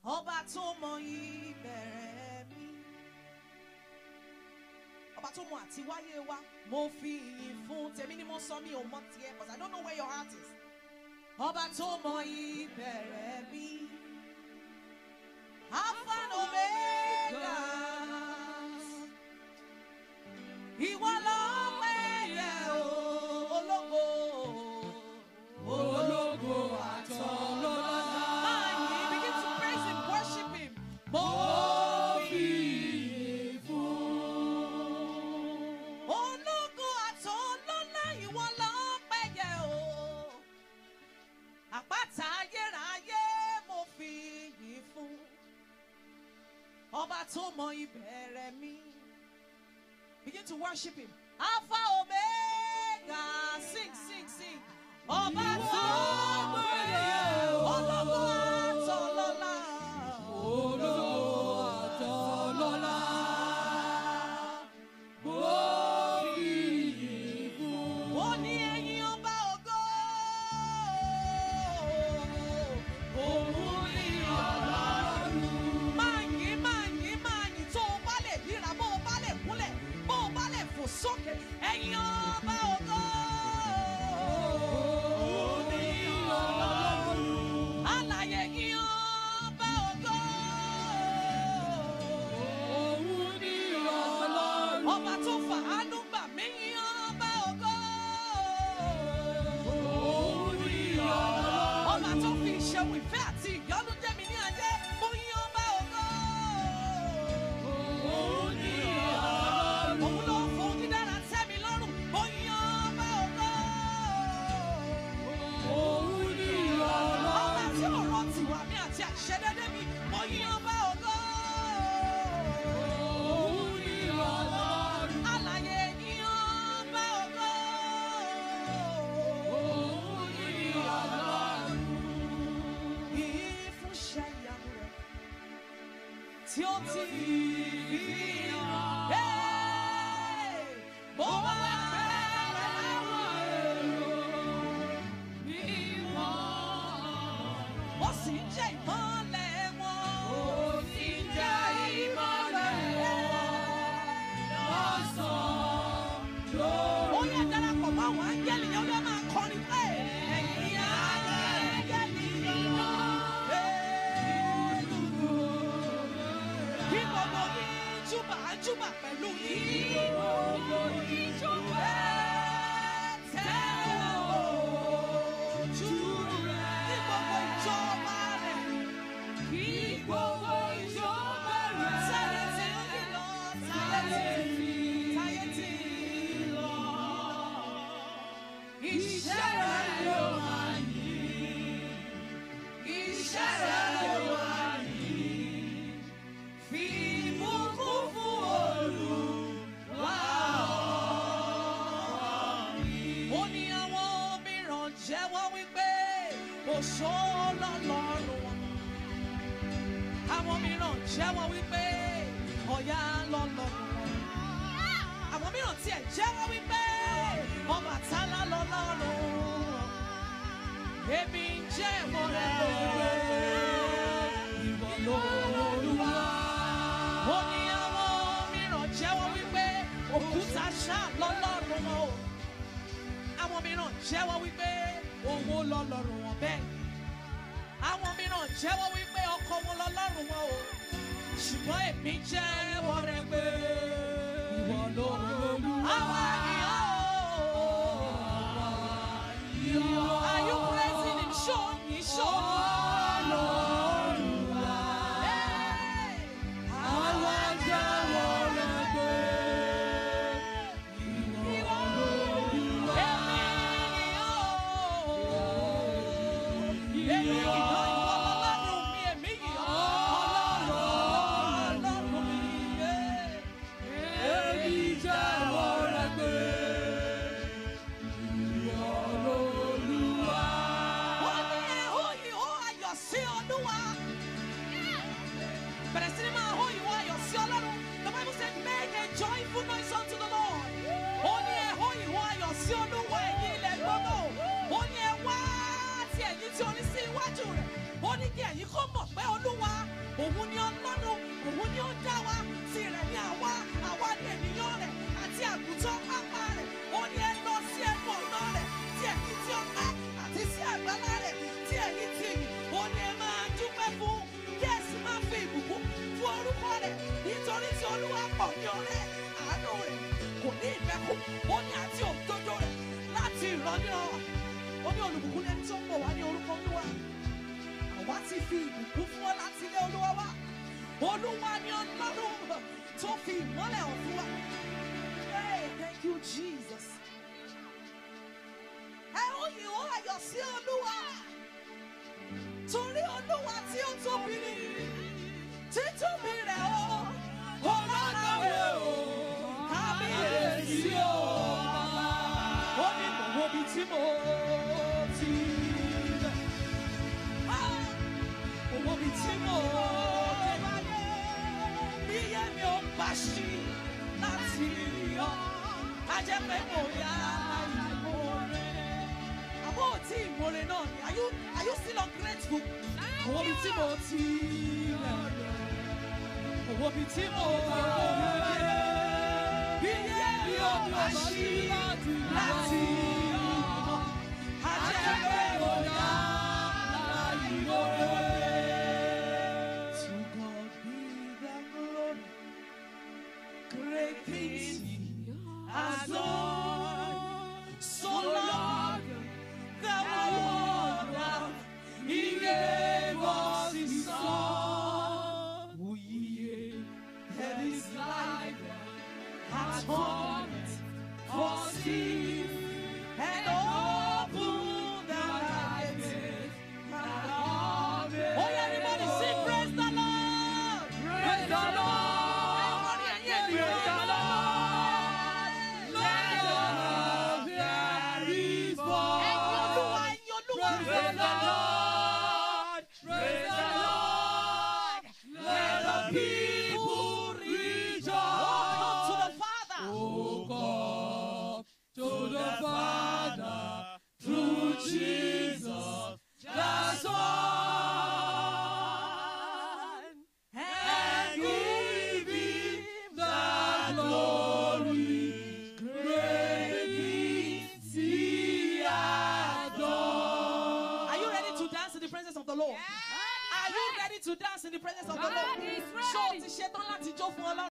ọba tó mọ ìbẹ̀rẹ̀ mi ọba tó mọ àti wáyé wa mo fi ìyìn fún tèmi ni mo sọ mi ò mọ tiẹ̀ because I don't know where your heart is ọba tó mọ ìbẹ̀rẹ̀ mi Alpha and Omega ìwọ ló pẹ́yẹ o ológo ológo àtọlọ́lá. Máa yìn, begin to praise him, worship him. Mo fi ìyìn fún. Ológo àtọlọ́lá ìwọ ló pẹ́yẹ o. Àpáta ayérayé mo fi ìyìn fún. Ọba tó mọ ìbẹ̀rẹ̀ mi. Begin to worship him. Alpha Omega. Sing, sing, sing. Ọba tó gbẹ̀yẹ ológo àtọlọ́lá. Ológo àtọlọ́lá. Mo fi ìyìn fún. Ó ní ẹ̀yin ọba ògo. Òun ni Ọlọ́run. Máa yìn, máa yìn, máa yìn tó o bá lè yíra, bó o bá lè kúnlẹ̀, bó o bá lè fò sókè. Ẹ̀yin ọba ògo. Òun ni Ọlọ́run. Alààyè yìn ọba ògo. Òun ni Ọlọ́run. Ọba tó fàánú gbà mí yìn ọba ògo. Òun ni Ọlọ́run. Ọba tó fi ìṣeun ìfẹ́ àti ìyọ́nú jẹ́ mi ní ayé. Mo yìn ọba ògo. Òun ni Ọlọ́run. Òun ló fún dídára tẹ́ mi lọ́rùn. Mo yìn ọba ògo. Òun ni Ọlọ́run. Ọba tí ò rántí wà mí àti àìṣedédé mi. Mo yìn ọba ògo. Òun ni Ọlọ́run. Alààyè yìn ọba ògo. Òun ni Ọlọ́run. Yìí fún iṣẹ́ ìyanu rẹ̀ tí ó ti fi hàn. Hey! Mo wá pẹ̀lú àwọn èrò mímọ́. Ó sì ń jẹ́ ìmọ́lẹ̀ wọn. Ó sì ń jẹ́ ìmọ́lẹ̀ wọn. Lọ́sàn-án lóru. Ó yẹ darapọ̀ mọ́ àwọn áńgẹ́lì yẹn ó yẹ máa kọrin pé ẹ̀yin áńgẹ́lì náà. Kí gbogbo yín júbà júbà pẹ̀lú yín. Kí gbogbo yín júbà. Tẹ́wọ̀ ojú rẹ̀. Kí gbogbo ìjọba rẹ̀. Kí gbogbo ìjọba rẹ̀. Táyé tí ń lọ. Táyé tí táyé tí ń lọ. Iṣẹ́ rẹ̀ yóò máa yìn. Iṣẹ́ rẹ̀ yóò máa yìn. Fi ìbùkún fún Olúwa mi. Ó ní àwọn mìíràn jẹ́wọ́ wípé òṣó lọ́lọ́run wọn. Àwọn mìíràn jẹ́wọ́ wípé ọ̀yá lọ́lọ́run wọn. Àwọn mìíràn tiẹ̀ jẹ́wọ́ wípé Ọbàtálá lọ́lọ́run wọn. Èmi ń jẹ́wọ́ rẹ̀ pé ìwọ lolúwa. Ó ní àwọn mìíràn jẹ́wọ́ wípé òkúta ṣá lọ́lọ́run wọn o. Àwọn mìíràn jẹ́wọ́ wípé owó lọ́lọ́run wọn bẹ́ẹ̀. Àwọn mìíràn jẹ́wọ́ wípé ọkọ wọn lọ́lọ́run wọn o. Ṣùgbọ́n èmi jẹ́wọ́ rẹ̀ pé ìwọ lolúwa. Àwa yìí ó. Are you praising him? Show me, show me. Hey! Àwa jẹ́wọ́ rẹ̀ pé ìwọ lolúwa. Èmi yìí ó. Èmi yìí ó, ìwọ lọlọ́run mi, èmi yìí ó. Ọlọ́run, ọlọ́run mi, yeah. Èmi jẹ́wọ́ rẹ̀ pé fi ìbùkún fún ọ láti ilé olúwa wá olúwa ni ọlọ́run tó fi ìmọ́lẹ̀ hàn fún wa. Hey, thank you Jesus. ẹ ó yìn ó ayọ̀ sí olúwa torí olúwa tí ó tóbi ni títóbi rẹ̀ ó ọlọ́láwé o kábíyèsí o ó ní gbogbo ibi tí mo ti bẹ̀. Ah, gbogbo ibi tí mo bá dé bí yé mi ò bá ṣí láti yọ á jẹ́ pé mo yá ìmoore. àbọ̀ tí ìmoore náà ni are you are you still ungrateful? gbogbo ibi tí mo ti bẹ̀. gbogbo ibi tí mo bá dé bí yé mi ò bá ṣí láti yọ á jẹ́ pé mo yá ìmoore. To God be the glory. Great things He has done. So long the world He gave us His Son. Who ye that His life atonement for sin and opened the eyes Oh, yeah, everybody sing, praise the Lord. Praise the Lord. Praise the Lord. Let the Lord there is born. Ẹ̀yin Olúwa, ẹ̀yin Olúwa. Praise the Lord. Praise the Lord. Let the people rejoice. Oh, come to the Father. Oh God, to the Father through Jesus the Son, and give Him the glory. Great things He has done. Are you ready to dance in the presence of the Lord? Are you ready to dance in the presence of the God Lord? is Ṣé o ready. ti ṣetán láti jó fún Ọlọ́run?